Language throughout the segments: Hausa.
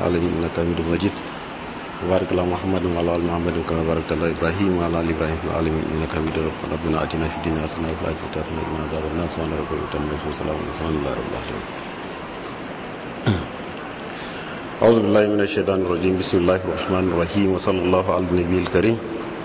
العالمين إنك حميد مجيد وبارك على محمد وعلى آل محمد كما باركت على إبراهيم وعلى آل إبراهيم في العالمين إنك حميد مجيد ربنا آتنا في الدنيا حسنة وفي الآخرة حسنة وقنا عذاب النار سبحان ربك رب العزة عما يصفون وسلام على المرسلين الحمد لله رب العالمين أعوذ بالله من الشيطان الرجيم بسم الله الرحمن الرحيم وصلى الله على النبي الكريم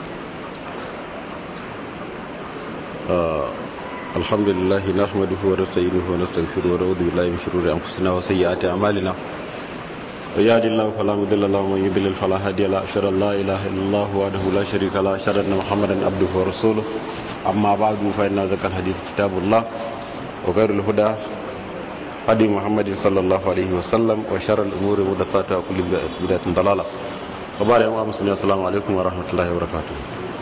آه الحمد لله نحمده ونستعينه ونستغفره ونعوذ بالله من شرور أنفسنا وسيئات أعمالنا ويهد الله فلا مضل له ومن يضلل فلا هادي له أشهد أن لا إله إلا الله وحده لا شريك له أشهد أن محمدا عبده ورسوله أما بعد فإن ذكر الحديث كتاب الله وغير الهدى هدي محمد صلى الله عليه وسلم وشر الأمور محدثاتها وكل بدعة ضلالة وبعد يوم مسلمين السلام عليكم ورحمة الله وبركاته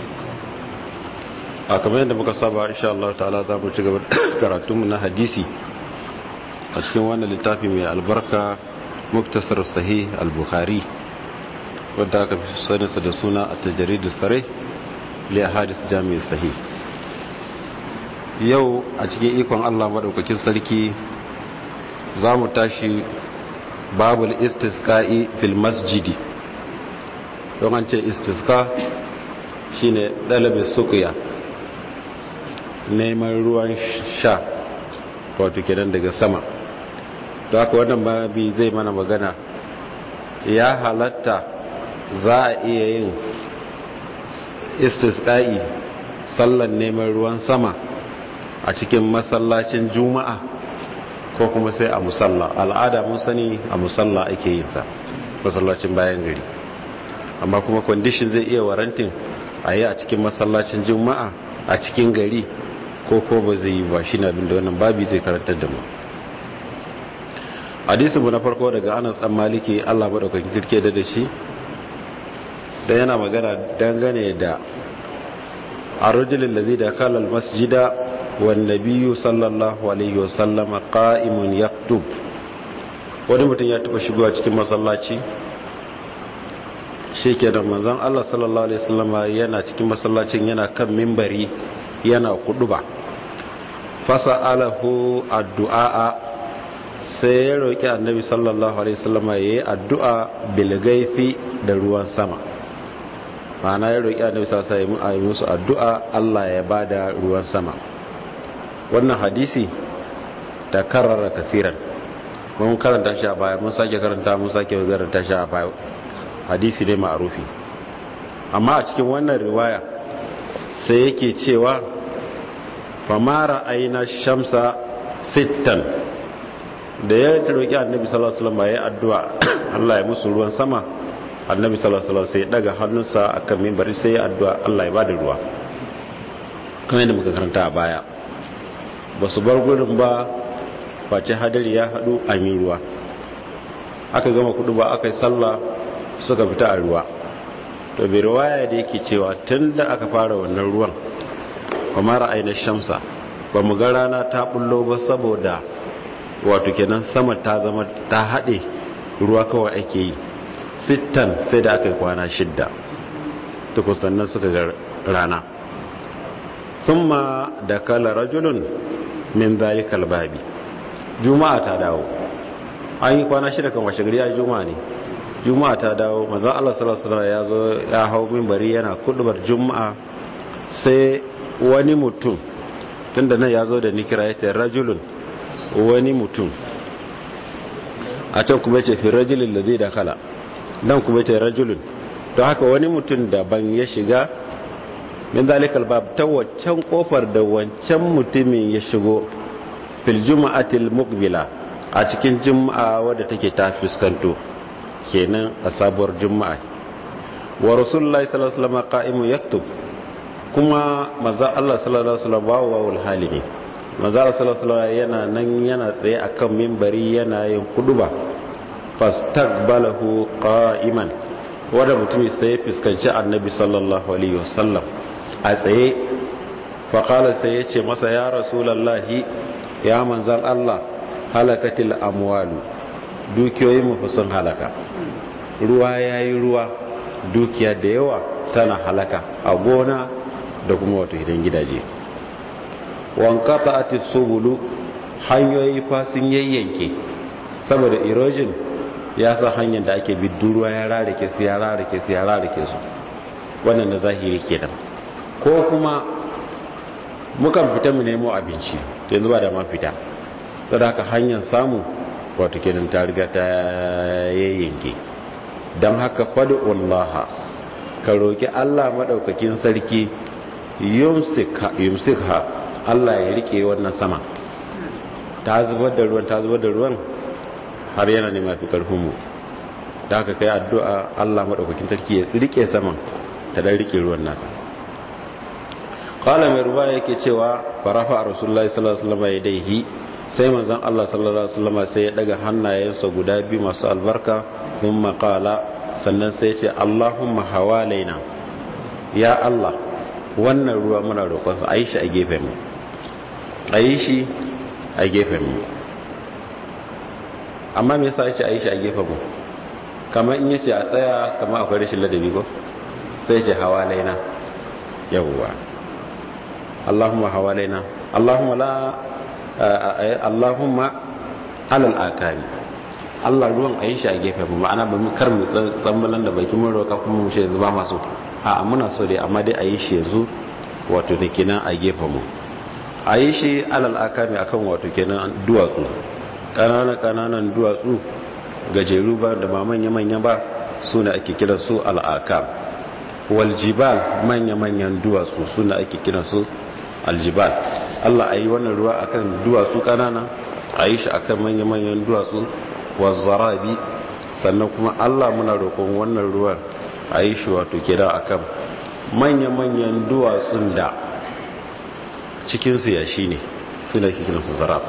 a kamar yadda muka saba insha Allah ta'ala za mu ci gaba karatunmu na hadisi a cikin wannan littafi mai albarka muktasar sahih al-bukhari wadda aka fi saninsa da suna a tajaridu sare li hadis jami'in sahih yau a cikin ikon Allah madaukakin sarki za mu tashi babul istisqa'i fil masjidi don an ce istisqa shine dalibin suqiya neman ruwan sha wato kenan daga sama da haka wannan babi zai mana magana ya halatta za a iya yin istisqa'i sallan neman ruwan sama a cikin masallacin juma'a ko kuma sai a musalla al'ada mun sani a musalla ake yin sa masallacin bayan gari amma kuma condition zai iya warantin a yi a cikin masallacin juma'a a cikin gari ko ko ba zai yi ba shi na abinda wannan babi zai karantar da mu hadisinmu na farko daga anas dan maliki allah maɗaukakin sirke da da shi da yana magana dangane da a rajulun da zai da kalal masjida wanda biyu sallallahu alaihi wasallama ƙa'imun yaktub wani mutum ya taɓa shigowa cikin masallaci shi ke da manzan allah sallallahu alaihi wasallama yana cikin masallacin yana kan mimbari yana kudu ba fasa alahu addu'a sai ya roƙi annabi sallallahu alaihi wasallam ya yi addu'a bilgaifi da ruwan sama ma'ana ya roƙi annabi sallallahu alaihi wasallam ya musu addu'a Allah ya bada ruwan sama wannan hadisi ta karara kafiran mun karanta shi a baya mun sake karanta mun sake karanta shi a baya hadisi ne ma'rufi amma a cikin wannan riwaya sai yake cewa famara aina shamsa sittan da ya roƙi annabi sallallahu alaihi wasallam ya addu'a Allah ya musu ruwan sama annabi sallallahu alaihi wasallam sai ya daga hannunsa akan minbari sai ya addu'a Allah ya bada ruwa kamar yadda muka karanta a baya ba su bar gurin ba face hadari ya hadu an yi ruwa aka gama kudu ba aka yi sallah suka fita a ruwa to bai riwaya da yake cewa tun da aka fara wannan ruwan kuma ra'ayin shamsa ba mu ga rana ta bullo ba saboda wato kenan sama ta zama ta haɗe ruwa kawai ake yi sittan sai da aka yi kwana shidda tukun sannan suka ga rana thumma da kala rajulun min zalikal babi juma'a ta dawo an yi kwana shida kan washe gari ya juma'a ne juma'a ta dawo manzon Allah sallallahu alaihi ya zo ya hau minbari yana kudubar juma'a sai wani mutum tunda nan ya zo da nikira ya rajulun wani mutum a can kuma ce fi rajulun da zai da kala nan kuma ce rajulun don haka wani mutum daban ya shiga min zalikal bab ta waccan kofar da wancan mutumin ya shigo fil juma'atil muqbila a cikin juma'a wadda take ta fuskanto kenan a sabuwar juma'a wa rasulullahi sallallahu alaihi wasallam qa'imun yaktub kuma manzo Allah sallallahu alaihi wasallam bawo wawul hali ne manzo Allah sallallahu alaihi wasallam yana nan yana tsaye akan minbari yana yin kuduba fastaqbalahu qa'iman wanda mutumi sai fuskanci annabi sallallahu alaihi wasallam a tsaye fa qala sai yace masa ya rasulullahi ya manzan Allah halakatil amwalu dukiyoyin mu sun halaka ruwa yayi ruwa dukiya da yawa tana halaka a gona da kuma wato gidan gidaje wankata ati subulu hanyoyi fa sun yayyanke saboda erosion ya sa hanyar da ake bi ruwa ya rarrake su ya rarrake su ya rarrake su wannan na zahiri kenan ko kuma mukan fita mu nemo abinci to yanzu ba da ma fita don haka hanyar samu wato kenan ta riga ta yayyanke don haka fadu'ullaha ka roki Allah madaukakin sarki yumsikha Allah ya rike wannan sama ta zubar da ruwan ta zubar da ruwan har yana ne mafi karfin mu da haka kai addu'a Allah madaukakin sarki ya rike saman ta dan rike ruwan nasa qala mai ruwa yake cewa farafa rasulullahi sallallahu alaihi wasallam yadayhi sai manzon Allah sallallahu alaihi wasallam sai ya daga hannayensa guda biyu masu albarka kuma qala sannan sai ya ce Allahumma hawalaina ya Allah wannan ruwa muna roƙon sa ayi shi a gefen mu ayi shi a gefen mu amma me yasa yace ayi shi a gefen mu kamar in yace a tsaya kamar akwai rashin ladabi ko sai ya ce hawalaina yawwa Allahumma hawalaina Allahumma la Allahumma alal akari Allah ruwan a yi shi a gefe mu ma'ana ba mu kar mu tsammalan da baki mun roƙa kuma mu shi yanzu ba masu a muna so dai amma dai a yi shi yanzu wato da kenan a gefe mu a yi shi alal akari akan wato kenan duwatsu ƙananan ƙananan duwatsu gajeru ba da ba manya manya ba su ne ake kira su al'akar wal jibal manya manyan duwatsu su ne ake kira su aljibal Allah a yi wannan ruwa akan duwatsu kanana a yi shi akan manya-manyan duwatsu wazzarabi sannan kuma Allah muna roƙon wannan ruwan a yi shi wato kira akan manya-manyan duwatsun da cikinsu ya shi ne suna kikinsu zarab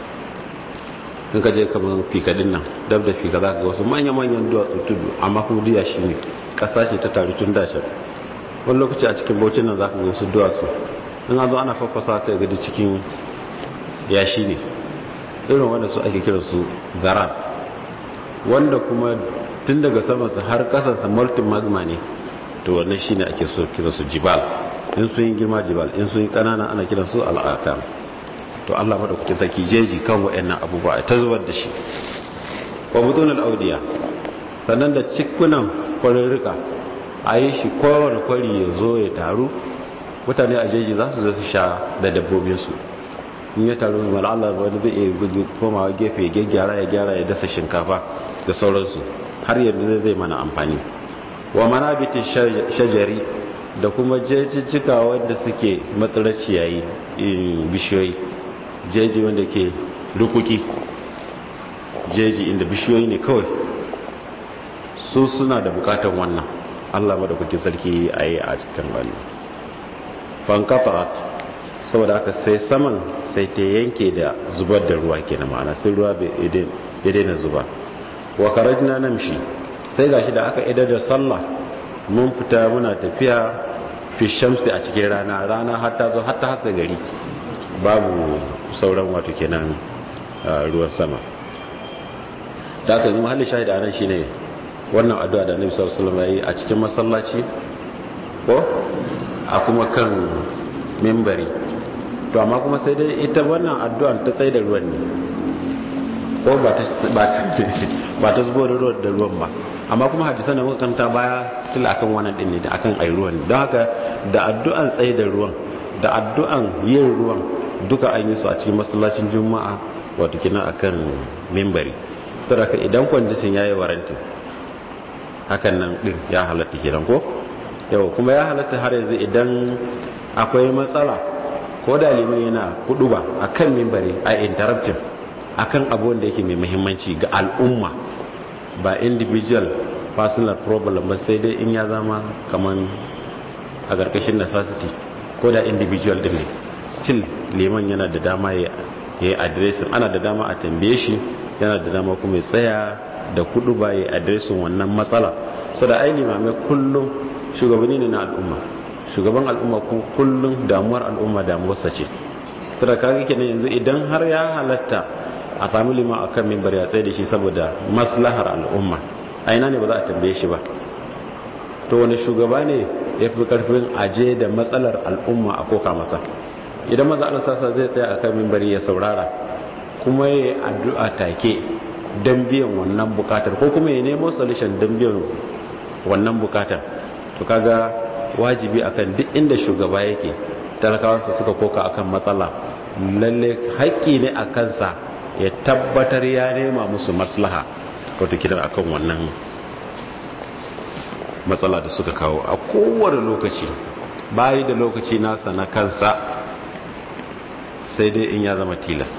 in ka je kamar fikadin nan dab da fika za ka ga wasu manya-manyan duwatsu tudu amma kuma duya shi ne ƙasa ce ta taru tun dacin wani lokaci a cikin baucin nan za ka ga wasu duwatsu in an zo ana fafasa sai gadi cikin yashi ne irin wanda su ake kira su zaran wanda kuma tun daga samansa har kasansa multi magma ne to wannan shine ake so kira su jibal in sun yi girma jibal in sun yi kanana ana kira su al'akam to Allah madaukakin saki jeji kan wayannan abubuwa ta zubar da shi wa butun al-audiya sannan da cikunan kwarirrika a yi shi kowane kwari ya zo ya taru mutane a jeji za su su sha da dabbobinsu in ya taru mai Allah wani zai iya zubi komawa gefe ya gyara ya gyara ya dasa shinkafa da sauransu har yanzu zai zai mana amfani wa manabitin shajari da kuma jejijjika wanda suke matsalar ciyayi bishiyoyi jeji wanda ke rukuki jeji inda bishiyoyi ne kawai su suna da bukatan wannan Allah madaukakin sarki a yi a cikin wannan fankafat saboda haka sai saman sai ta yanke da zubar da ruwa ke na ma'ana sai ruwa ya daina zuba wa karajina namshi sai gashi da aka idar da sallah mun fita muna tafiya fi shamsi a cikin rana rana hatta zo hatta haska gari babu sauran wato kenan ruwan sama da aka yi mahallin shahida anan shine wannan addu'a da annabi sallallahu alaihi wasallam yayi a cikin masallaci ko a kuma kan mimbari to amma kuma sai dai ita wannan addu'ar ta tsaye da ruwan ne ko ba ta zubo da ruwan da ruwan ba amma kuma hadisan da muka kanta baya still akan wannan din ne da akan ai ruwan don haka da addu'an tsaye da ruwan da addu'an yin ruwan duka an yi su a cikin masallacin juma'a wato kina akan mimbari to da idan kwandishin yayi waranti hakan nan din ya halatta kenan ko yau kuma ya halatta har yanzu idan akwai matsala ko da liman yana kudu ba a kan mimbari a interrupting a kan abuwan da yake mai muhimmanci ga al'umma ba individual personal problem ba sai dai in ya zama kamar a ƙarƙashin necessity ko da individual din ne still liman yana da dama ya yi adiresin ana da dama a tambaye shi yana da dama kuma ya tsaya da kudu ba ya adiresin wannan matsala so da ai limamai kullum shugabanni ne na al'umma shugaban al'umma kuma kullum damuwar al'umma damuwarsa ce tura kaga kenan yanzu idan har ya halatta a sami lima akan mimbar ya tsaye da shi saboda maslahar al'umma a ina ne ba za a tambaye shi ba to wani shugaba ne ya fi karfin aje da matsalar al'umma a koka masa idan maza Allah sasa zai tsaya akan mimbari ya saurara kuma ya yi addu'a take don biyan wannan bukatar ko kuma ya nemo solution don biyan wannan bukatar to kaga wajibi akan duk inda shugaba yake talakawansa suka koka akan matsala lalle haƙƙi ne a kansa ya tabbatar ya nema musu maslaha wato kidan akan wannan matsala da suka kawo a kowane lokaci bayi da lokaci nasa na kansa sai dai in ya zama tilas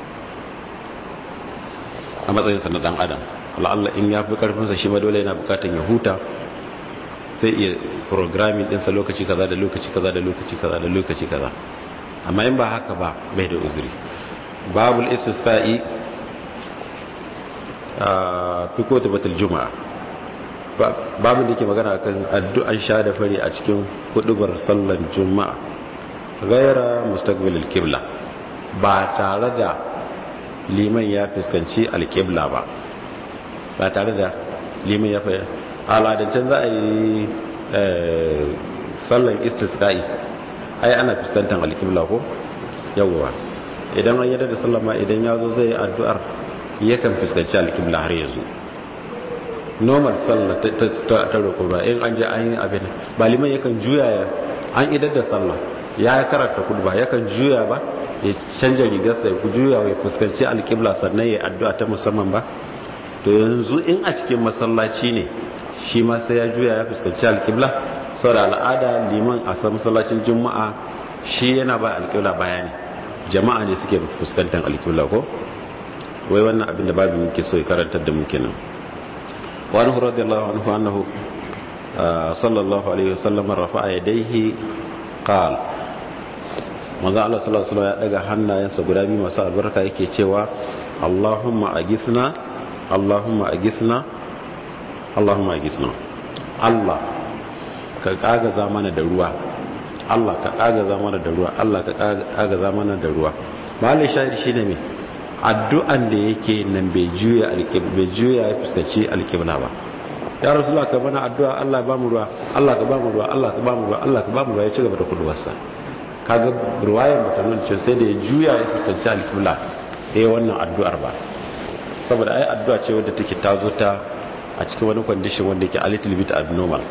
a matsayinsa na dan adam Allah in ya fi karfinsa shi ma dole yana bukatan ya huta zai iya programming dinsa lokaci kaza da lokaci kaza da lokaci kaza da lokaci kaza amma in ba haka ba bai da uzuri babul istisqa'i a fi kotu batul juma'a babu da ke magana akan addu'an sha da fari a cikin hudubar sallan juma'a gaira mustaqbilil qibla ba tare da liman ya fuskanci alqibla ba ba tare da liman ya fuskanci al'adancin za a yi sallan istisqa'i ai ana fuskantar alqibla ko yawwa idan an yadda da sallama idan ya zo zai addu'ar yakan fuskanci alqibla har yanzu normal sallah ta roƙo ba in an je an yi abin ba liman yakan juya ya an idar da sallah ya karanta kudba yakan juya ba ya canja rigarsa ya juya ya fuskanci alƙibla sannan ya addu'a ta musamman ba to yanzu in a cikin masallaci ne shi ma sai ya juya ya fuskanci alƙibla saboda al'ada liman a san masallacin juma'a shi yana ba alƙibla bayani jama'a ne suke fuskantar alƙibla ko wai wannan abin da babu muke so ya karantar da muke nan وعنه رضي الله عنه أنه صلى الله عليه وسلم رفع يديه قال manzo Allah sallallahu alaihi wasallam ya daga hannayensa guda biyu masu albarka yake cewa Allahumma agithna Allahumma agithna Allahumma agithna Allah ka kagaza mana da ruwa Allah ka kagaza mana da ruwa Allah ka kagaza mana da ruwa malai shahid shine me addu'an da yake nan bai juya bai juya ya fuskaci alƙibla ba ya rasulullah ka bana addu'a Allah ba mu ruwa Allah ka ba mu ruwa Allah ka ba mu ruwa Allah ka ba mu ruwa ya ci gaba da kuduwarsa kaga ruwayar ba ta nuna cewa sai da ya juya ya fuskanci alƙibla eh wannan addu'ar ba saboda ai addu'a ce wadda take ta zo ta a cikin wani condition wanda yake a little bit abnormal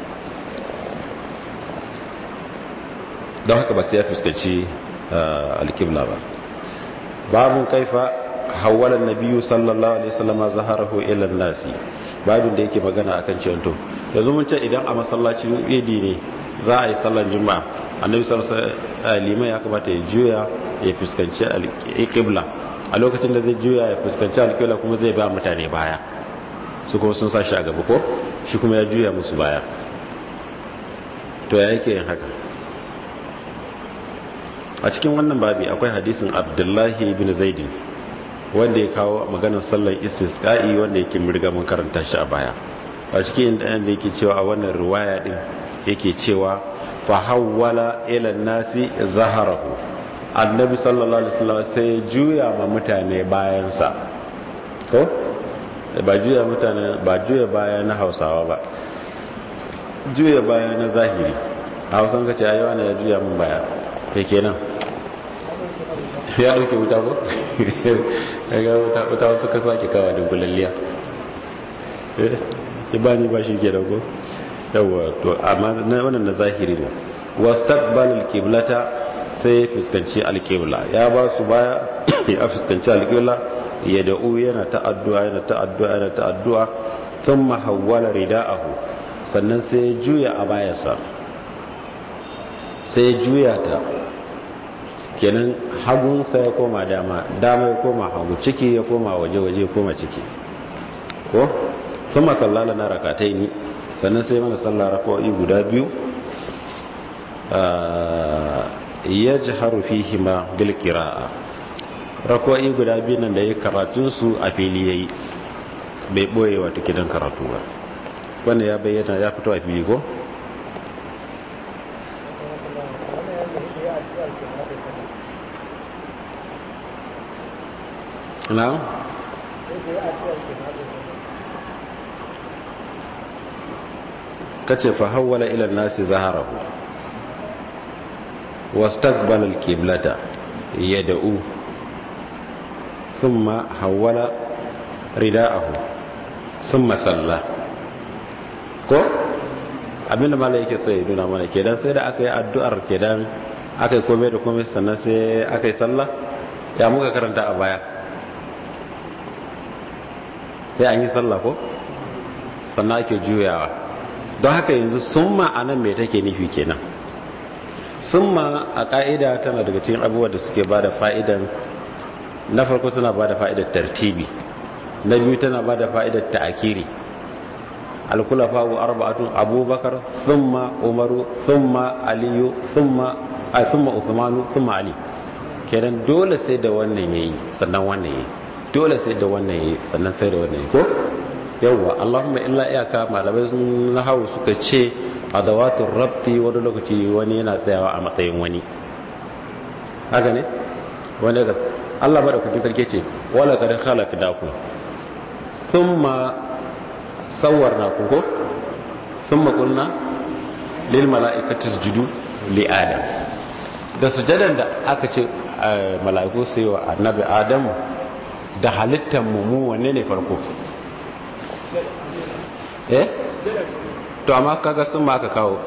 don haka ba sai ya fuskanci alƙibla ba babun kaifa hawala nabiyu sallallahu alaihi wasallam zaharahu ila nasi babin da yake magana akan cewa to yanzu mun ce idan a masallacin idi ne za a yi sallar juma'a annabi sallallahu alaihi wasallam liman ya kamata ya juya ya fuskanci alqibla a lokacin da zai juya ya fuskanci alqibla kuma zai ba mutane baya su kuma sun sa shi a gaba ko shi kuma ya juya musu baya to ya yake yin haka a cikin wannan babi akwai hadisin abdullahi bin zaidin wanda ya kawo maganar sallar istisqa'i wanda yake murga mun karanta shi a baya a cikin inda yake cewa a wannan riwaya din yake cewa fa hawwala ila nasi zaharahu annabi sallallahu alaihi wasallam sai juya ma mutane bayansa ko ba juya mutane ba juya baya na Hausawa ba juya baya na zahiri a Hausan kace ayi wani ya juya mun baya kai kenan ya dauke wuta ko ga wuta wuta wasu ka sake kawa da gulalliya ki bani ba shi ke dago yawa to amma wannan na zahiri ne wastaqbal alqiblata sai fuskanci alqibla ya ba su baya ya fuskanci alqibla ya da'u yana ta'addu'a yana ta'addu'a yana ta'addu'a thumma hawwala rida'ahu sannan sai ya juya a bayansa sai ya juya ta kenan hagunsa ya koma dama dama ya koma hagu ciki ya koma waje waje ya koma ciki ko sun masallala na rakatai ni sannan sai mana sallah rakawai guda biyu ya ji harufi hima bilkira'a rakawai guda biyu nan da ya karatunsu a fili ya yi bai ɓoye wata gidan karatu ba wanda ya bayyana ya fito a fili ko? na'am kace fa hawwala ila nasi zaharahu wastaqbala alqiblata yad'u thumma hawwala rida'ahu summa salla ko abinda malai yake so ya nuna mana kenan sai da aka yi addu'ar kenan aka yi komai da komai sannan sai aka yi sallah ya muka karanta a baya sai an yi sallah ko sannan ake juyawa don haka yanzu summa a nan mai take nufi kenan summa a ƙa'ida tana daga cikin abubuwa da suke ba da fa'idan na farko tana ba da fa'idar tartibi na biyu tana ba da fa'idar ta'akiri alkulafa wa arba'atun abubakar thumma umaru thumma aliyu thumma a thumma uthmanu thumma ali kenan dole sai da wannan yayi sannan wannan yayi dole sai da wannan yayi sannan sai da wannan yayi ko yawwa allahumma illa iyaka malamai sun nahawu suka ce adawatul rabti wani lokaci wani yana tsayawa a matsayin wani haka ne wani ga Allah bada kukin sarki ce wala kad khalaqnakum thumma sawwarnakum ko thumma qulna lil malaikati isjudu li adam da sujadan da aka ce mala'iku sai wa annabi adam da halittar mu mu wanne ne farko eh to amma kaga sun ma aka kawo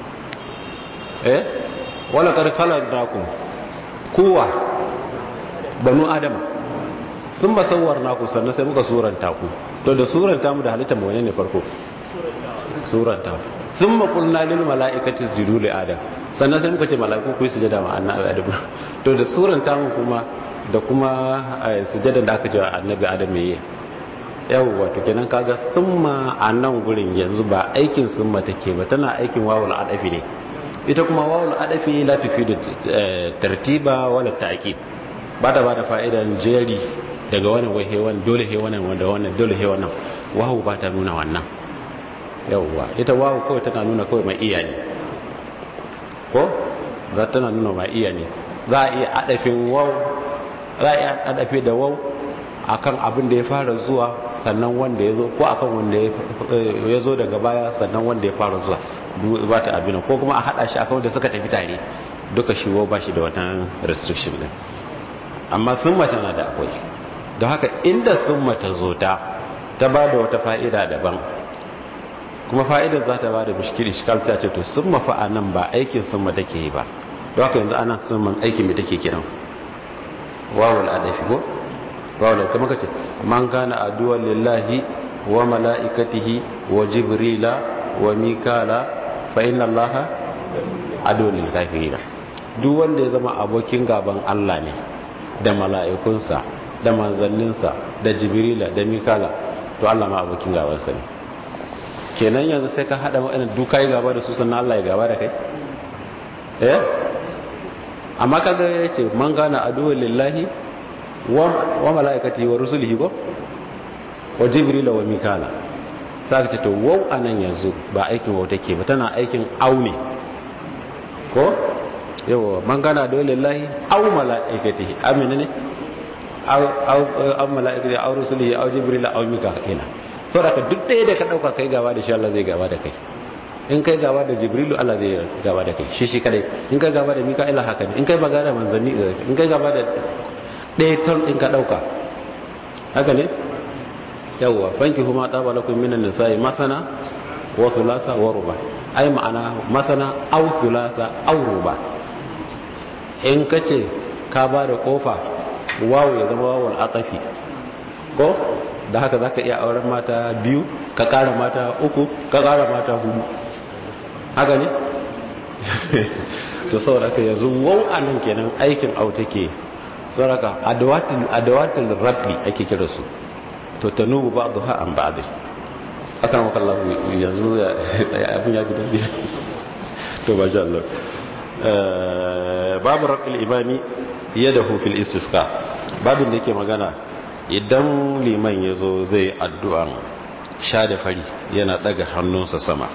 eh wala kad khalaqnakum kowa banu adama sun ba sauwar naku sannan sai muka suranta ku to da suranta mu da halitta mu wane ne farko suranta sun ma kulna lil mala'ikati sujudu li adam sannan sai muka ce mala'iku ku yi sujada ma annabi adam to da suranta mu kuma da kuma sujada da aka ce annabi adam yayi yawwa to kenan kaga summa a nan gurin yanzu ba aikin summa take ba tana aikin wawul adafi ne ita kuma wawul adafi la tufidu tartiba wala ta'kid ba ta ba da fa'idan jeri daga wani wai hewan dole hewanan wanda wannan dole hewanan wawu ba ta nuna wannan yawwa ita wawu kawai tana nuna kawai mai iya ne ko za tana nuna mai iya ne za a iya adafin wawu za a iya adafi da wawu akan abin da ya fara zuwa sannan wanda ya zo ko akan wanda ya zo daga baya sannan wanda ya fara zuwa ba ta abin ko kuma a hada shi akan wanda suka tafi tare duka shi ba shi da wannan restriction din amma summa tana da akwai don haka inda summa ta zo ta ta ba da wata fa'ida daban kuma fa'idar za ta ba da bishkiri shikal sai a ce to summa fa nan ba aikin summa take yi ba don haka yanzu ana summan aikin mai take kiran wawul adafi ko wawul ta maka ce man kana aduwan lillahi wa mala'ikatihi wa jibrila wa mikala fa inna allaha aduwan lil kafirina duk wanda ya zama abokin gaban Allah ne da mala'ikunsa da manzanninsa da jibrila da mikala to Allah ma abokin gabansa ne kenan yanzu sai ka haɗa waɗannan duka yi gaba da su sannan Allah ya gaba da kai eh amma kaga ya ce man gana aduwa lillahi wa mala'ikati wa rusulihi ko wa jibrila wa mikala sai ka ce to wau anan yanzu ba aikin wau take ba tana aikin aune ko yawa man gana aduwa lillahi au mala'ikatihi amina ne au mala'ikati au rusulihi au jibrila au mikala saboda duk ɗaya da ka ɗauka kai gaba da shi Allah zai gaba da kai in kai gaba da jibrilu Allah zai gaba da kai shi shi kadai in kai gaba da mika'ila haka ne in kai gaba da manzanni in kai gaba da ɗaya ton in ka ɗauka haka ne yawwa fanki kuma ɗaba lakum minan nisa'i masana wa thulatha wa ruba ai ma'ana masana aw thulatha aw ruba in kace ka ba da kofa wawu ya zama wawul atafi ko da haka za ka iya auren mata biyu ka kara mata uku ka kara mata hudu haka ne to saboda ka yanzu wau a nan kenan aikin au take saboda adawatin rabbi ake kira su to ta nubu ba duha an ba akan maka Allah yanzu abin ya guda biyu to ba sha Allah babu rabbil imami yadahu fil istisqa babin da yake magana idan liman ya zo zai addu'an sha da fari yana daga hannunsa sama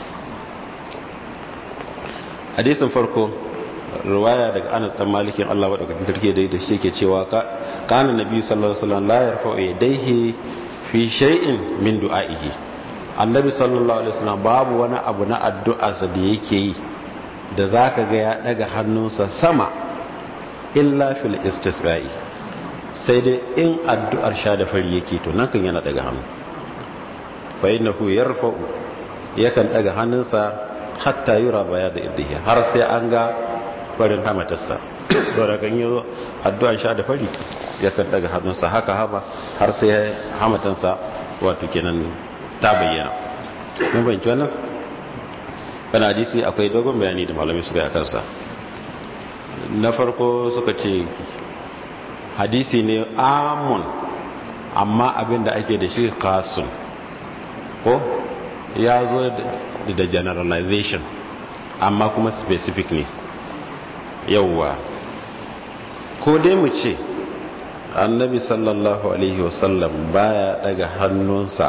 hadisin farko ruwaya daga anas dan malikin Allah madaukakin sarki da da shi yake cewa kana nabi sallallahu alaihi wasallam la yarfa'u yadayhi fi shay'in min du'a'ihi annabi sallallahu alaihi wasallam babu wani abu na addu'arsa da yake yi da zaka ga ya daga hannunsa sama illa fil istisqa'i sai dai in addu'ar sha da fari yake to nan kan yana daga hannu fa innahu yarfa'u yakan daga hannunsa hatta yura baya da ibdihi har sai an ga farin hamatarsa to da kan yazo addu'ar sha da fari yakan daga hannunsa haka haba har sai hamatansa wato kenan ta bayyana mun bayyana wannan kana hadisi akwai dogon bayani da malami suka yi akan sa na farko suka ce hadisi ne amun amma abinda ake da shi kasun ko ya zo da generalization amma kuma specific ne yauwa ko dai mu ce annabi sallallahu alaihi wasallam baya daga hannunsa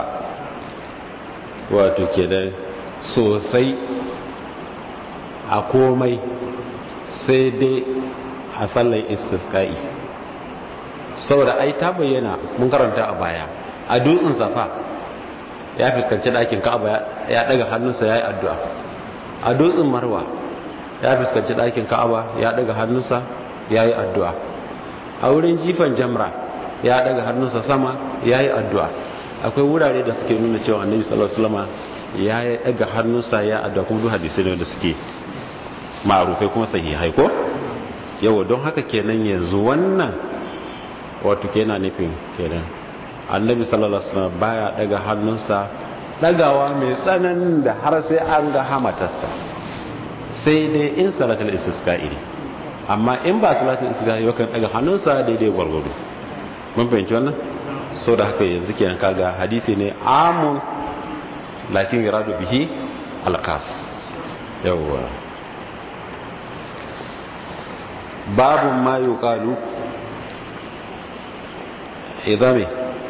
wato kenan sosai a komai sai dai a sallar istisqa'i saboda ai ta bayyana mun karanta a baya a dutsen safa ya fuskanci ɗakin ka'aba ya ɗaga hannunsa ya yi addu'a a dutsen marwa ya fuskanci ɗakin ka'aba ya ɗaga hannunsa ya yi addu'a a wurin jifan jamra ya ɗaga hannunsa sama ya yi addu'a akwai wurare da suke nuna cewa annabi sallallahu alaihi wasallam ya yi ɗaga hannunsa ya addu'a kuma duk hadisi ne da suke ma'arufai kuma sahihai ko yawa don haka kenan yanzu wannan wato kenan nufin kenan annabi sallallahu alaihi wasallam baya daga hannunsa dagawa mai tsananin da har sai an ga hamatarsa sai dai in salatul istisqa'i ne amma in ba salatul istisqa'i yakan daga hannunsa daidai gwargwado mun fahimci wannan so da haka yanzu kenan kaga hadisi ne amun lakin yuradu bihi alqas yawwa babu ma yuqalu idame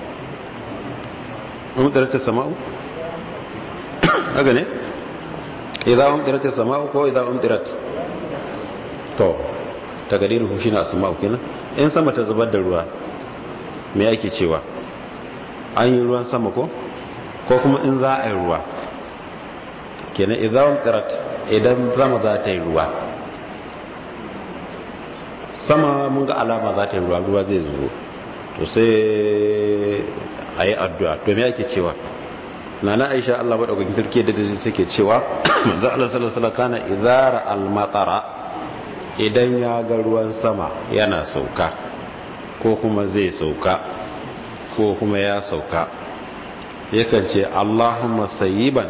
umdirat as-sama'u haka ne idza umdirat as-sama'u ko idza umdirat to tagadiru shine as-sama'u kenan in sama ta zubar da ruwa me yake cewa an yi ruwan sama ko ko kuma in za a yi ruwa kenan idza umdirat idan zama za ta yi ruwa sama mun ga alama za ta yi ruwa ruwa zai zo to sai a yi addu'a to me ake cewa na na aisha Allah maɗaukakin turke da da take cewa manzan Allah salasala kana izara almatara idan ya ga ruwan sama yana sauka ko kuma zai sauka ko kuma ya sauka yakan ce Allahumma sayiban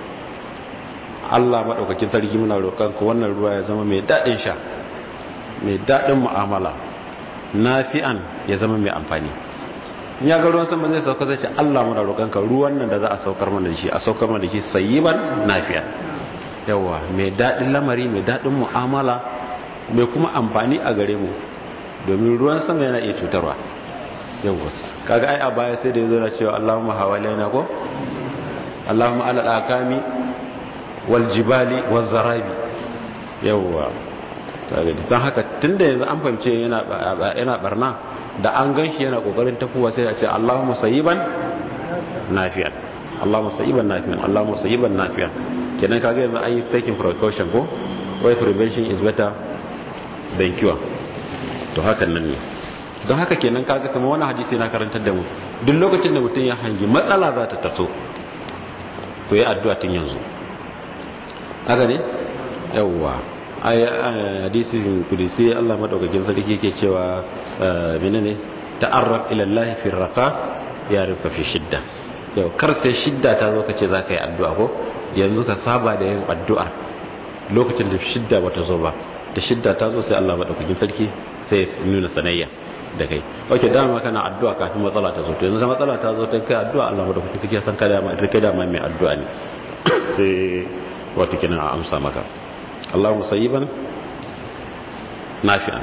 Allah maɗaukakin sarki muna roƙonka wannan ruwa ya zama mai daɗin sha mai daɗin mu'amala nafi'an ya zama mai amfani ya ga ruwan sama zai sauka zai ce Allah muna roƙonka ruwan nan da za a saukar mana da shi a saukar mana da shi sayyiban nafi'an yawa mai daɗin lamari mai daɗin mu'amala mai kuma amfani a gare mu domin ruwan sama yana iya cutarwa yawa kaga ai a baya sai da yazo na cewa Allahumma hawalaina ko Allahumma ala al-akami wal jibali waz zarabi yawa kaga don haka tunda yanzu an fahimce yana yana barna da an ganshi yana kokarin tafuwa sai a ce Allahumma sayyiban nafi'an Allahumma sayyiban nafi'an Allahumma sayyiban nafi'an kenan kaga yanzu an yi taking precaution ko why prevention is better than cure to hakan nan ne don haka kenan kaga kamar wani hadisi na karantar da mu duk lokacin da mutum ya hangi matsala za ta taso to ya addu'a tun yanzu haka ne yawwa hadisin kudisi Allah madaukakin sarki yake cewa menene ta'arraf ila Allah fi raqa ya rufa fi shidda yau kar sai shidda ta zo kace zaka yi addu'a ko yanzu ka saba da yin addu'a lokacin da shidda bata zo ba da shidda ta zo sai Allah madaukakin sarki sai ya nuna sanayya da kai oke dama kana addu'a kafin matsala ta zo to yanzu matsala ta zo ta kai addu'a Allah madaukakin sarki ya san kada ma kai da ma mai addu'a ne sai wato kina a amsa maka Allah musayyiban nafi'an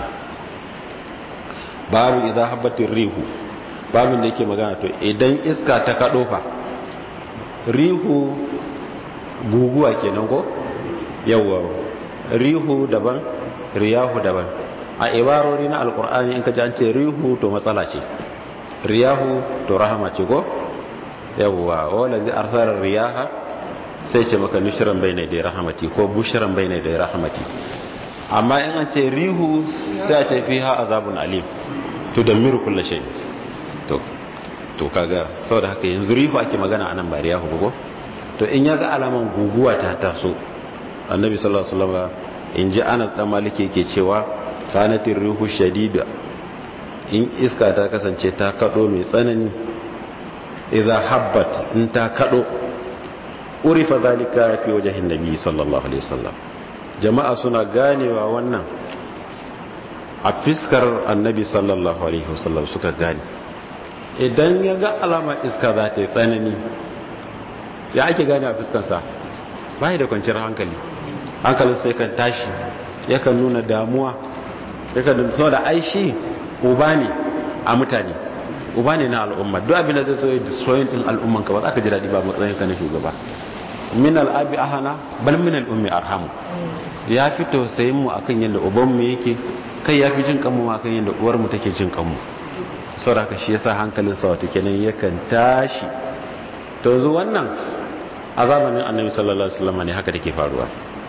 babu idan habbatin rihu babin da yake magana to idan iska ta kaɗo fa rihu guguwa kenan ko yawwa rihu daban riyahu daban a ibarori na alkur'ani in ka ji an ce rihu to matsala ce riyahu to rahama ce ko yawwa wala zai arsarar riyaha sai ce maka nushiran bai da rahamati ko bushiran bai da rahamati amma in an ce rihu sai a ce fiha azabun alim tudammiru kullu shay to to kaga saboda haka yanzu rihu ake magana anan ba riyahu ba ko to in yaga alaman guguwa ta taso annabi sallallahu alaihi wasallam in ji Anas dan Maliki yake cewa kanatir rihu shadida in iska ta kasance ta kado mai tsanani idza habbat in ta kado urifa zalika fi wajhin nabi sallallahu alaihi wasallam jama'a suna ganewa wannan a fiskar annabi sallallahu alaihi wasallam suka gane idan ya ga alama iska za ta yi tsanani ya ake gane a fiskarsa ba da kwanciyar hankali hankalin sai kan tashi yakan nuna damuwa yakan nuna da aishi uba ne a mutane uba ne na al'umma duk abin da zai so ya destroying din al'umman ka ba za ka ji daɗi ba matsayin ka na shugaba min al'abi ahana bal min al'ummi arhamu ya fi tausayin mu akan yadda uban mu yake kai ya fi jin kanmu akan yadda uwar mu take jin kanmu saboda haka shi yasa hankalin sa wato kenan yakan tashi to yanzu wannan a zamanin annabi sallallahu alaihi wasallam ne haka take faruwa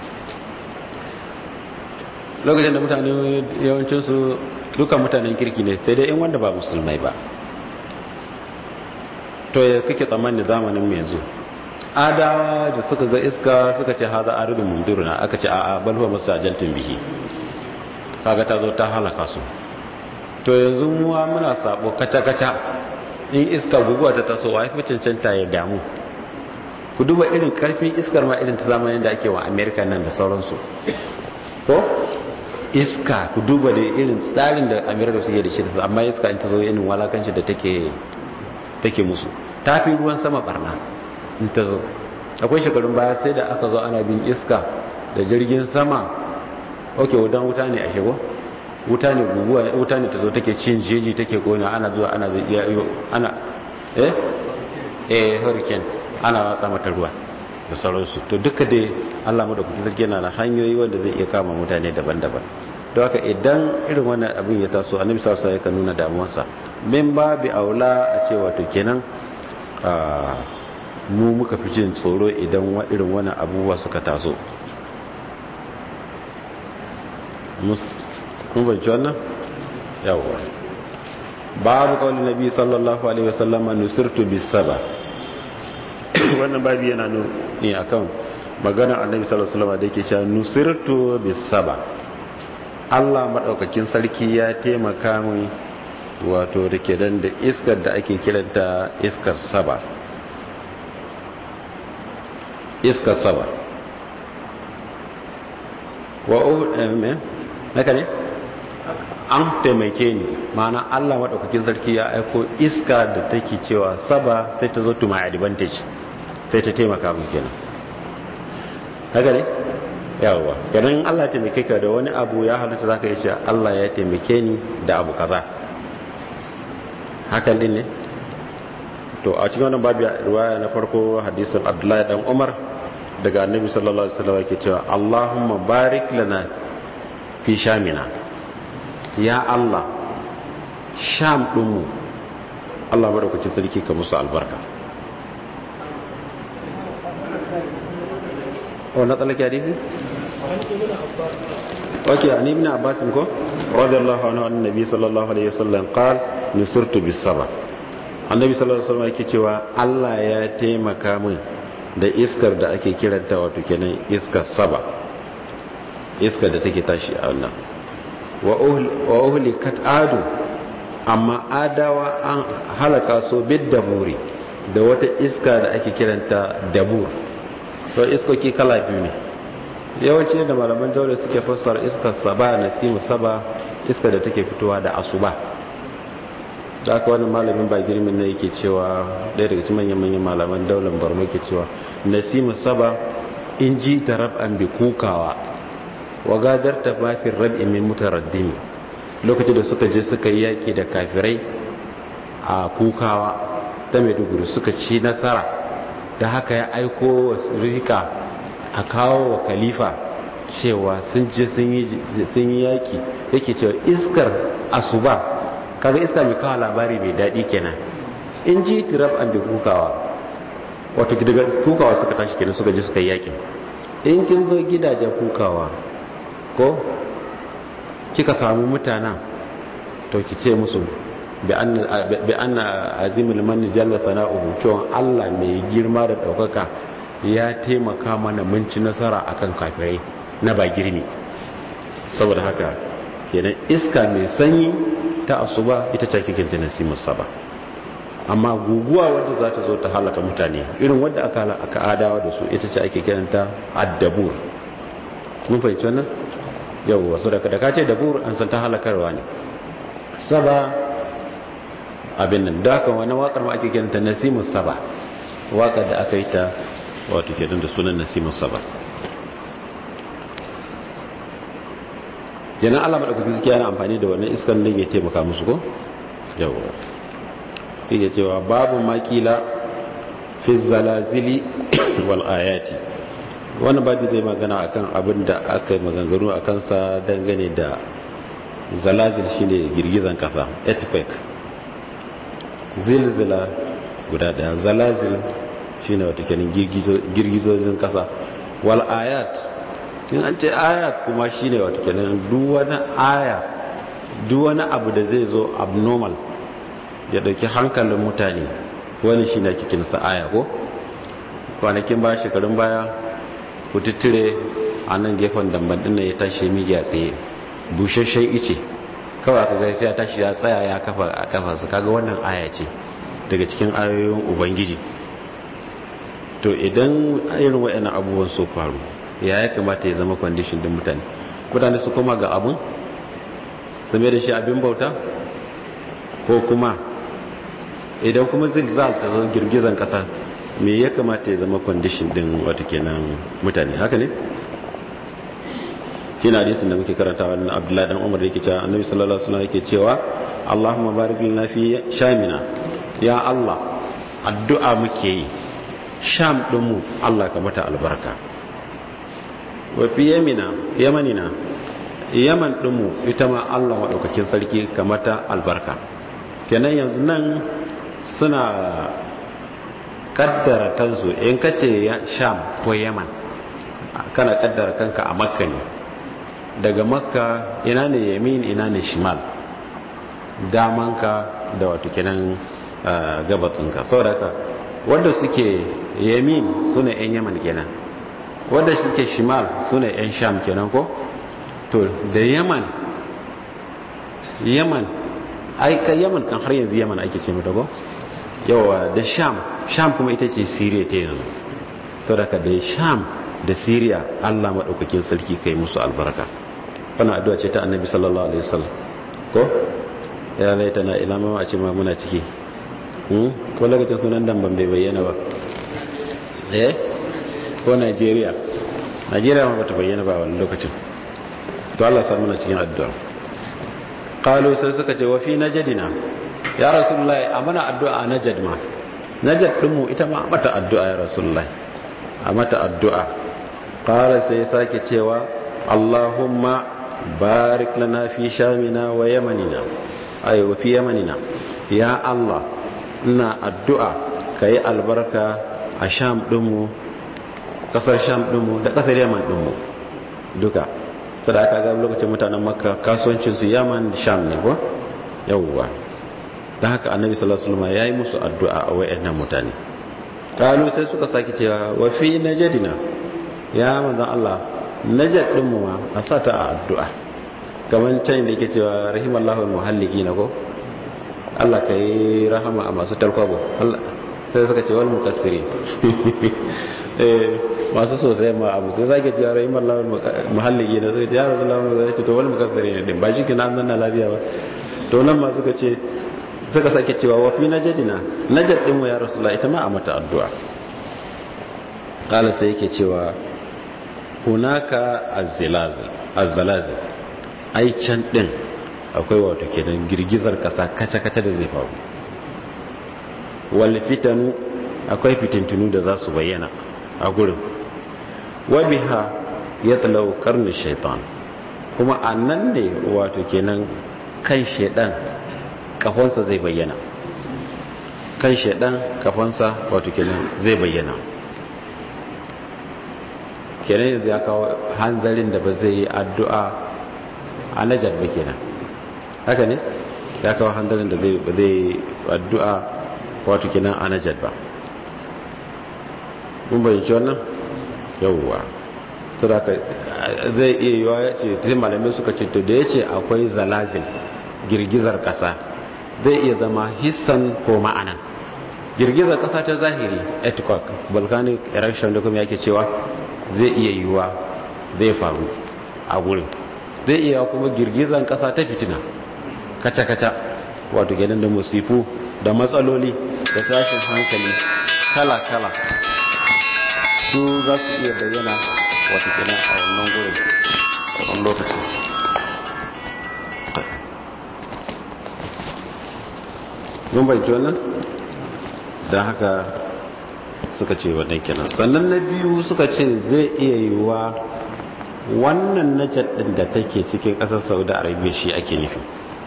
lokacin da mutane yawancin su dukan mutanen kirki ne sai dai in wanda ba musulmai ba to ya kake tsammanin zamanin mu yanzu adawa da suka ga iska suka ce haza aridun munduruna aka ce a'a bal huwa mustajaltun bihi kaga ta zo ta halaka su to yanzu muwa muna sabo kaca kaca in iska guguwa ta taso wa fi cancanta ya damu ku duba irin karfin iskar ma irin ta zamanin da ake wa america nan da sauransu ko iska ku duba da irin tsarin da america suke da shi da amma iska in ta zo irin walakanci da take take musu ta fi ruwan sama barna in ta zo akwai shekarun baya sai da aka zo ana bin iska da jirgin sama ok wutan wuta ne a shigo wuta ne guguwa wuta ne ta zo take cin jeji take kona ana zuwa ana zai iya ana eh eh hurricane ana watsa mata ruwa da sauransu to duka dai Allah mu da kuke zargi yana da hanyoyi wanda zai iya kama mutane daban-daban don haka idan irin wannan abin ya taso annabi sallallahu alaihi wasallam nuna damuwarsa min babi aula a ce wato kenan mu muka fi jin tsoro idan irin wannan abubuwa suka taso kun banci wannan yawwa babu kawai nabi sallallahu alaihi wasallam nusirtu bisaba wannan babu yana ne akan magana annabi sallallahu alaihi wasallam da yake cewa nusirtu bisaba Allah madaukakin sarki ya taimaka min wato da ke dan da iskar da ake kiranta iskar saba iskar saba wa haka ne an taimake ni ma'ana Allah maɗaukakin sarki ya aiko iska da take cewa saba sai ta zo to my advantage sai ta taimaka mun kenan haka ne yawa ganin Allah ya taimake ka da wani abu ya halitta zaka yi cewa Allah ya taimake ni da abu kaza hakan din ne to a cikin wannan babu riwaya na farko hadisin Abdullahi dan Umar daga Annabi sallallahu alaihi wasallam yake cewa Allahumma barik lana fi shamina ya Allah sham ɗinmu Allah maɗaukacin sarki ka musu albarka wanda tsalaki hadisi? ok a nemi na abbasin ko? radiyallahu anhu an nabi sallallahu alaihi wasallam qal nusurtu bis saba annabi sallallahu alaihi wasallam yake cewa Allah ya taimaka min da iskar da ake kiranta wato kenan iskar saba iskar da take tashi a wannan wa uhlikat adu amma adawa an halaka so bid daburi da wata iska da ake kiranta dabur to iskoki kala biyu ne yawanci da malaman jaure suke fassara iskar saba nasimu saba iska da take fitowa da asuba da aka wani malamin ba girmin ne yake cewa ɗaya daga cikin manyan manyan malaman daular borno ke cewa nasimu saba in ji ta rab'an bi kukawa wa gadarta mafin rab'i min mutaraddimi lokacin da suka je suka yi yaki da kafirai a kukawa ta maiduguri suka ci nasara da haka ya aiko rika a kawo wa khalifa cewa sun je sun yi yaki yake cewa iskar asuba kaga iska mai kawo labari mai daɗi kenan in ji tirab an da kukawa wato daga kukawa suka tashi kenan suka je suka yi yakin in kin zo gidajen kukawa ko kika samu mutanen to ki ce musu bi anna azimul man jalla sana'uhu cewa Allah mai girma da daukaka ya taimaka mana mun ci nasara akan kafirai na ba girmi saboda haka kenan iska mai sanyi ta asuba ita ce kike jin nasimus saba amma guguwa wadda za ta zo ta halaka mutane irin wadda aka aka adawa da su ita ce ake kiranta addabur mun fahimci wannan yawwa so da ka ce dabur an san ta halakarwa ne saba abin nan da haka wani wakar ma ake kiranta nasimus saba wakar da aka yi ta wato ke da sunan nasimus saba kenan Allah madaukakin zuciya yana amfani da wannan iskan din ya taimaka musu ko yawa yake cewa babu makila fi zalazili wal ayati wannan babu zai magana akan abin da aka yi maganganu a kansa dangane da zalazil shine girgizan kasa earthquake zilzila guda daya zalazil shine wata kenan girgizojin kasa wal ayat in an ce ayat kuma shine wata kenan duk wani aya duk wani abu da zai zo abnormal ya dauki hankalin mutane wani shine ake kinsa aya ko kwanakin baya shekarun baya kututture a nan gefen damban dinnan ya tashi migiya tsaye bushashen ice kawai aka gari ya tashi ya tsaya ya kafa a kafa su kaga wannan aya ce daga cikin ayoyin ubangiji to idan irin waɗannan abubuwan su faru ya ya kamata ya zama kwandishin din mutane mutane su koma ga abun su mai da shi abin bauta ko kuma idan kuma zilzal ta zo girgizan kasa me ya kamata ya zama kwandishin din wata kenan mutane haka ne shi na hadisin da muke karanta wannan abdullahi dan umar yake cewa annabi sallallahu alaihi wasallam yake cewa allahumma barik lana fi shamina ya allah addu'a muke yi sham din mu allah ka mata albarka wa fi yamina yamanina yaman din mu ita ma allah madaukakin sarki ka mata albarka kenan yanzu nan suna kaddara kansu in kace sham ko yaman kana kaddara kanka a makka ne daga makka ina ne yamin ina ne shimal damanka da wato kenan gabatsinka saboda haka wanda suke yamin sune yan yaman kenan wanda suke shimal sune yan sham kenan ko to da yaman yaman ai ka yaman kan har yanzu yaman ake ce mata ko yawa da sham sham kuma ita ce siriya ta yanzu to daga da sham da siriya allah maɗaukakin sarki kai musu albarka wannan addu'a ce ta annabi sallallahu alaihi wasallam ko ya laita na ilama a ce ma muna ciki ko lokacin sunan dan ban bai bayyana ba eh ko Najeriya Najeriya ma bata bayyana ba wani lokacin to Allah sa muna cikin addu'a qalu sai suka ce wa fi najadina ya rasulullahi a mana addu'a najad ma najad din mu ita ma mata addu'a ya rasulullahi a mata addu'a qala sai sake cewa Allahumma barik lana fi shamina wa yamanina ay wa fi yamanina ya Allah ina addu'a kai albarka a sham dinmu kasar sham dinmu da kasar yaman dinmu duka sadaka ga lokacin mutanen makka kasuwancin su yaman sham ne ko yawwa dan haka annabi sallallahu alaihi wasallam yayi musu addu'a a wayannan mutane kalu sai suka saki cewa wa fi najadina ya manzon Allah najad din mu ma a sata a addu'a kamar can da yake cewa rahimallahu almuhalliki na ko Allah ka yi rahama a masu tarkwabo sai suka ce wal mukassiri masu sosai ma abu sai zage cewa rahimallahu almuhalliki na sai ya rasulullah zai ce to wal mukassiri ne din ba shi kina nan na lafiya ba to nan ma suka ce suka sake cewa wa fi najadina najad din mu ya rasulullah ita ma a mata addu'a kala sai yake cewa hunaka azzalazil ai can din akwai wato kenan girgizar kasa kace-kace da zai faru wal fitanu akwai fitintunu da za su bayyana a gurin wa biha yatlaw qarnu shaitan kuma annan ne wato kenan kan shaidan kafansa zai bayyana kan shaidan kafansa wato kenan zai bayyana kenan yanzu ya kawo hanzarin da ba zai yi addu'a a najar ba kenan haka ne ya kawo hanzarin da zai addu'a wato kenan a najad ba mun bayyanci wannan yauwa sadaka zai iya yiwa ya ce ta malamai suka ce to da ya ce akwai zalazil girgizar kasa zai iya zama hissan ko ma'anan girgizar kasa ta zahiri earthquake volcanic eruption da kuma yake cewa zai iya yiwa zai faru a gurin zai iya kuma girgizar kasa ta fitina kaca-kaca wato kenan da musifu da matsaloli da tashin hankali kala-kala su za su iya bayyana wata kenan a wannan gurin a wannan lokacin mun bayyana wannan don haka suka ce wannan kenan sannan na biyu suka ce zai iya yiwuwa wannan najad din da take cikin ƙasar saudi arabia shi ake nufi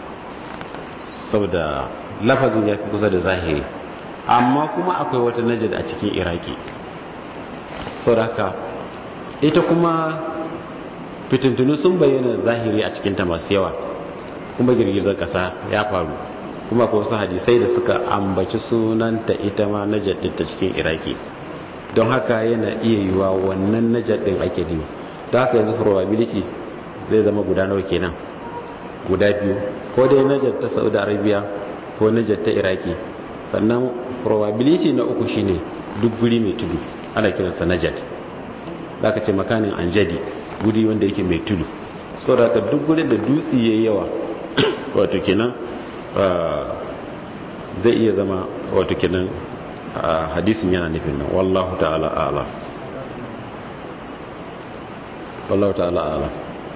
saboda lafazin ya fi kusa da zahiri amma kuma akwai wata najad a cikin iraki sauraka ita kuma fitintunu sun bayyana zahiri a cikinta masu yawa kuma girgizar kasa ya faru kuma ko wasu hadisai da suka ambaci sunanta ita ma najad din ta cikin iraki don haka yana iya yiwa wannan najad din ake nemi don haka yanzu probability zai zama guda nawa kenan guda biyu ko dai najad ta saudi arabia ko najad ta iraki sannan probability na uku shine duk guri mai tudu ana kiransa najad za ka ce makanin anjadi guri wanda yake mai tudu sau da duk guri da dutse ya yawa wato kenan zai iya zama wato kenan hadisin yana nufin nan wallahu ta'ala ala wallahu ta'ala ala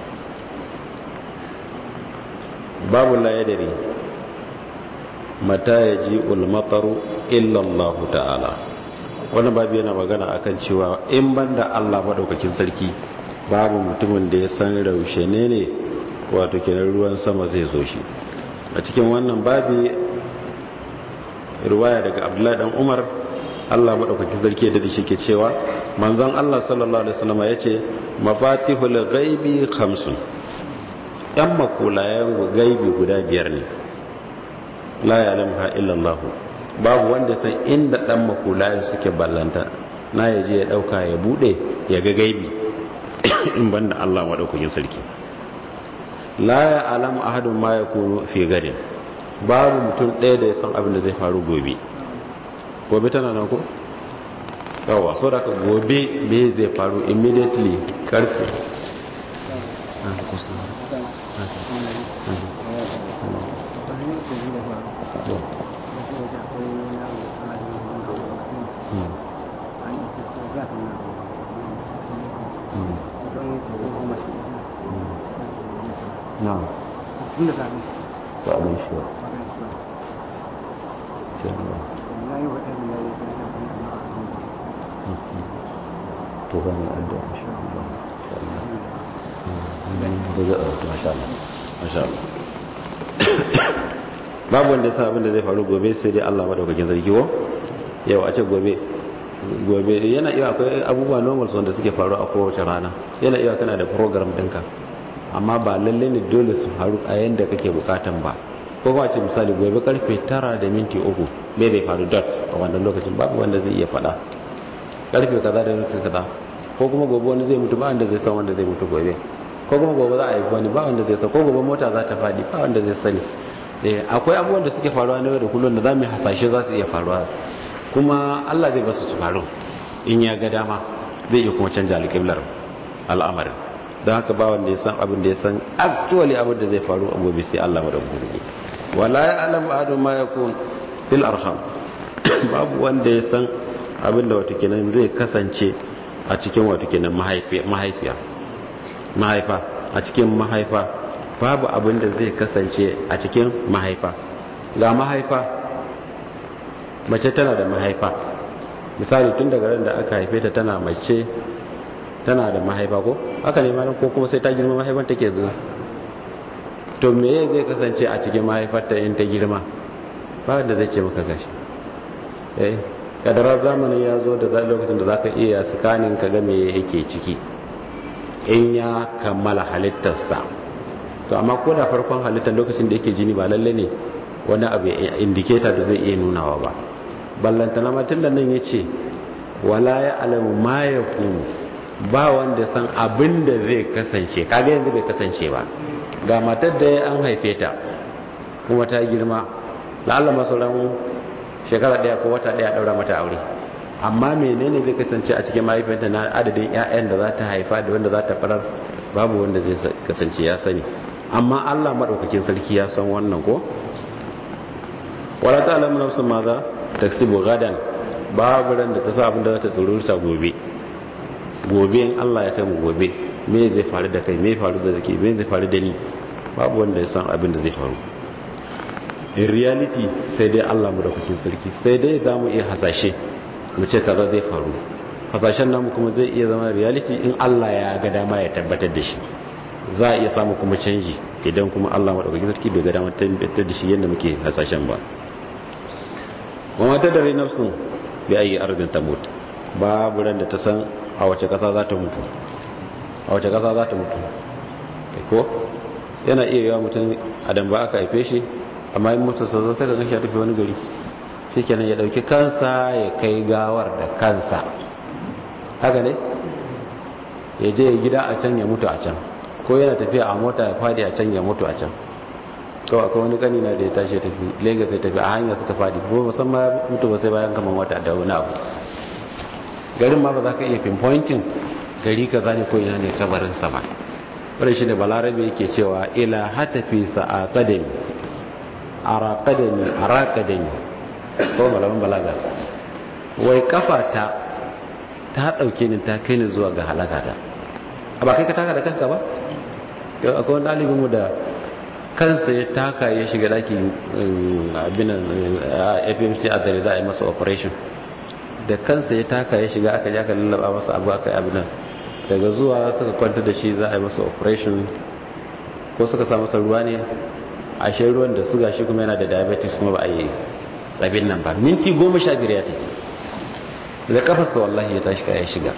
babu la yadari mata ya ji ulmataru illallahu ta'ala wani babu yana magana akan cewa in banda Allah maɗaukakin sarki babu mutumin da ya san raushe ne ne wato kenan ruwan sama zai zo shi a cikin wannan babi ruwaya daga abdullahi dan umar Allah maɗaukakin sarki da shi ke cewa manzon Allah sallallahu alaihi wasallam ya ce mafatihul ghaibi khamsun yan makulayen gaibi guda biyar ne la ya'lamuha illa Allah babu wanda san inda dan makulayen suke ballanta na ya je ya dauka ya bude ya ga gaibi in banda Allah madaukakin sarki la ya alamu ahadun ma yakunu fi gadin babu mutum ɗaya da ya san abin da zai faru gobe gobe tana nan ko yawa so da gobe me zai faru immediately karfe نعم وعليه شيء تغني أدى إن شاء الله ما شاء الله ما شاء الله babu wanda sa abin da zai faru gobe sai dai Allah madaukakin sarki wo yau a ce gobe gobe yana iya akwai abubuwa normal wanda suke faru a kowace rana yana iya kana da program ɗinka amma ba lalle ne dole su faru a yanda kake bukatan ba ko kuma ce misali gobe karfe tara da minti uku me zai faru dot a wannan lokacin babu wanda zai iya faɗa karfe kaza da minti kaza ko kuma gobe wani zai mutu ba wanda zai san wanda zai mutu gobe ko kuma gobe za a yi wani ba wanda zai san ko gobe mota za ta faɗi ba wanda zai sani akwai abubuwan da suke faruwa na yau da kullum da za mu hasashe za su iya faruwa kuma Allah zai basu su faru in ya ga dama zai iya kuma canja alƙiblar al'amarin don haka ba wanda ya san abin da ya san actually abin da zai faru a gobe sai Allah madaukakin sarki wala ya alamu adu ma yakun fil arham babu wanda ya san abin da wato kenan zai kasance a cikin wato kenan mahaifiya mahaifa a cikin mahaifa babu abin da zai kasance a cikin mahaifa ga mahaifa mace tana da mahaifa misali tun daga ran da aka haife ta tana mace tana da mahaifa ko aka ne malam ko kuma sai ta girma mahaifar take zuwa to me zai kasance a cikin mahaifarta in ta girma ba wanda zai ce maka gashi eh kadara zamanin ya zo da lokacin da zaka iya sikanin ka ga me yake ciki in ya kammala halittarsa to amma ko da farkon halittar lokacin da yake jini ba lalle ne wani abu indicator da zai iya nunawa ba ballanta na matan da nan ya ce wala ya alamu ma ya ba wanda san abin da zai kasance kaga yanzu bai kasance ba ga matar da an haife ta kuma ta girma la'alla masauran shekara daya ko wata daya daura mata aure amma menene zai kasance a cikin mahaifinta na adadin 'ya'yan da za ta haifa da wanda za ta farar babu wanda zai kasance ya sani amma allah maɗaukakin sarki ya san wannan ko wala ta alamu nafsun ma za ta gadan babu ran da ta sa abin da za ta tsorurta gobe gobe in Allah ya kai mu gobe me zai faru da kai me faru da zake me zai faru da ni babu wanda ya san abin da zai faru in reality sai dai Allah mu da kukin sarki sai dai za mu iya hasashe mu ce kaza zai faru hasashen namu kuma zai iya zama reality in Allah ya ga dama ya tabbatar da shi za a iya samu kuma canji idan kuma Allah madaukakin sarki bai ga dama tabbatar da shi yadda muke hasashen ba wa mata dare nafsun bi ayi ardin tamut babu ran da ta san a wace kasa za ta mutu a wace kasa za ta mutu ko yana iya yawa mutum adam ba aka haife shi amma yin mutu sa sai ka gashi ya tafi wani gari shi kenan ya dauki kansa ya kai gawar da kansa haka ne ya je gida a can ya mutu a can ko yana tafiya a mota ya fadi a can ya mutu a can kawai akwai wani kani na da ya tashi ya tafi lagos ya tafi a hanyar suka fadi ko musamman mutu ba sai bayan kama wata da wani abu garin ma ba za ka iya pinpointing gari ka zane ko ina ne kabarinsa ba wadda shi ne balarabe yake cewa ila hatafi sa'a kadami ara kadami ara kadami ko malaman balaga wai kafata ta dauke ni ta kai ni zuwa ga halakata ba kai ka taka da kanka ba yau akwai wani ɗalibinmu da kansa ya taka ya shiga daki abin fmc a gari za a yi masa operation da kansa ya taka ya shiga aka jaka lallaba masa abu aka yi abin daga zuwa suka kwanta da shi za a yi masa operation ko suka sa masa ruwa ne a shi ruwan da suga shi kuma yana da diabetes kuma ba a yi abin nan ba minti goma sha biyar ya tafi da kafarsa wallahi ya tashi ya shiga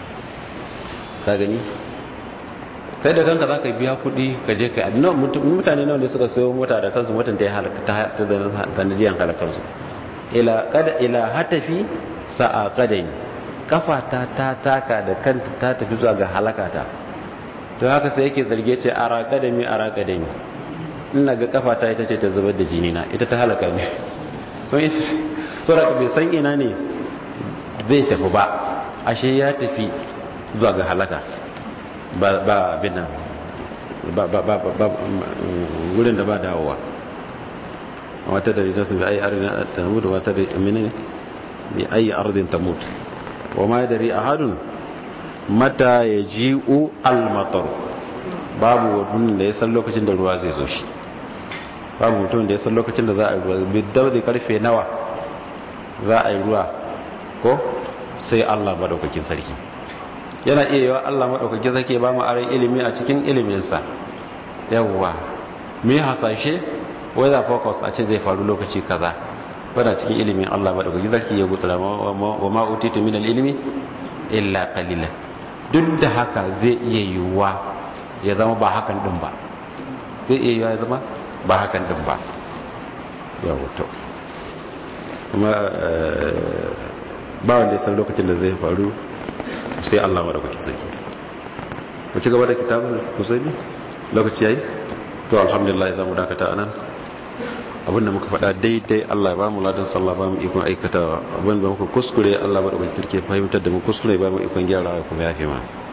ka gani kai da kanka za ka biya kuɗi ka je ka yi mutane nawa ne suka sayo mota da kansu mutum ta yi ta sanadiyan halakarsu ila hatafi sa'a kadani kafata ta taka da kanta ta tafi zuwa ga halakata to haka sai yake zarge ce ara kadami ara kadami ina ga kafata ita ce ta zubar da jini na ita ta halaka ne to da bai san ina ne zai tafi ba ashe ya tafi zuwa ga halaka ba ba abin nan ba ba ba ba wurin da ba dawowa wata da rikasu bi ayi ardin tamut wata da menene bi ayi ardin tamut wa ma yadri ahadun mata yaji'u al-matar babu wani da ya san lokacin da ruwa zai zo shi babu mutum da ya san lokacin da za a yi ruwa bi da karfe nawa za a yi ruwa ko sai Allah madaukakin sarki yana iya yawa Allah madaukakin sarki ba mu aran ilimi a cikin iliminsa yawwa me hasashe weather focus a ce zai faru lokaci kaza wadda cikin ilimin Allah maɗaukaki zarki ya gutsura wa ma'utitu min ilimi illa qalila duk da haka zai iya yiwuwa ya zama ba hakan din ba zai iya yiwuwa ya zama ba hakan din ba ya wuto kuma ba wanda ya san lokacin da zai faru sai Allah maɗaukaki sarki mu ci gaba da kitabun kusaini lokaci yayi to alhamdulillah za mu dakata anan abinda muka faɗa daidai Allah ba mu ladan sallah ba mu ikon aikata abinda muka kuskure Allah ba da bakin kirke fahimtar da mu kuskure ba mu ikon gyara kuma yafe ma